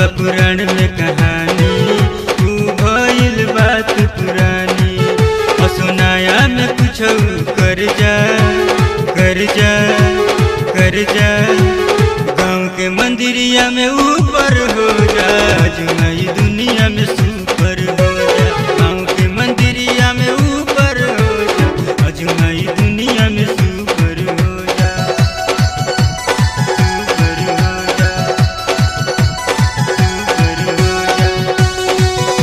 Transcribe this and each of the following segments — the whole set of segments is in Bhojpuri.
बा पुराण में कहानी तू भइल बात पुरानी असुनाया में कुछ कर जा कर जा कर जा गाँव के मंदिरिया में ऊपर हो जा जुमाई दुनिया में सुपर हो जा गाँव के मंदिरिया में ऊपर हो जा अजुमाई दुनिया में सुपर हो जा सुपर हो जा सुपर हो जा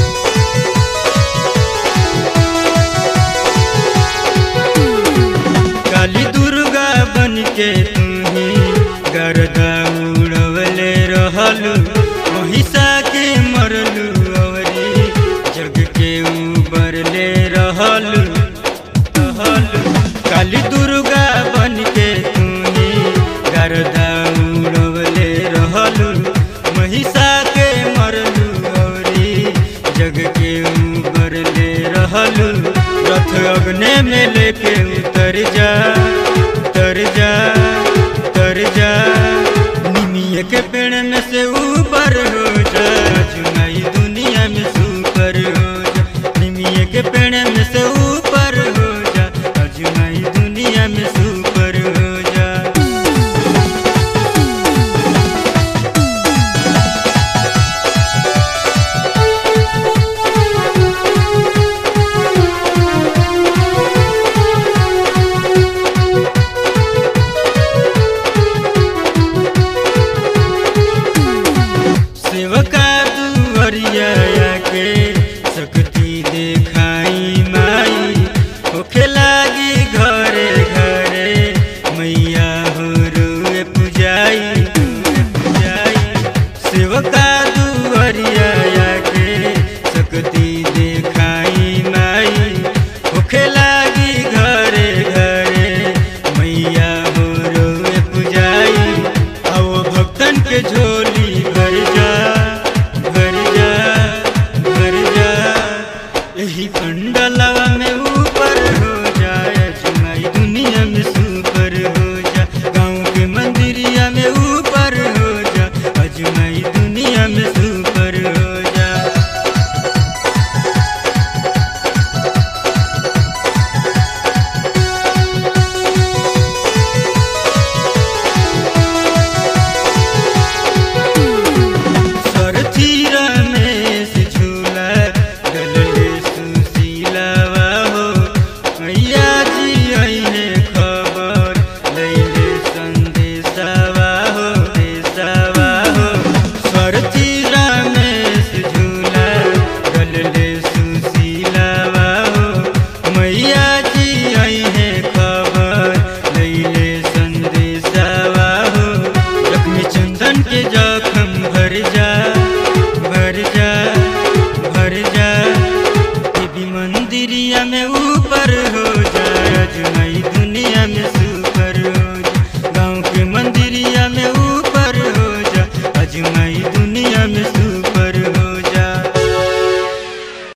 काली दुर्गा बन के तुम्ही गरदा उड़वले रहलू महिषा के मरलू अवरी जग के उबरले रहलू रहलू काली दुर्गा बन के तुम्ही गरदा उड़वले रहलू महिषा के मरलू अवरी जग के उबरले रहलू रथ अग्नि में लेके उतर जा उतर जा उतर जा निमिया के पेड़ में से ऊपर हो जा चुनाई दुनिया में सुपर हो जा निमिया के पेड़ में से ऊपर हो जा अजुनाई दुनिया में सुपर हो जा सेवका दुवरिया के शक्ति देखाई माई होखे लागी घरे घरे मैया हो रुए पुजाई रुए पुजाई सेवका दुवरिया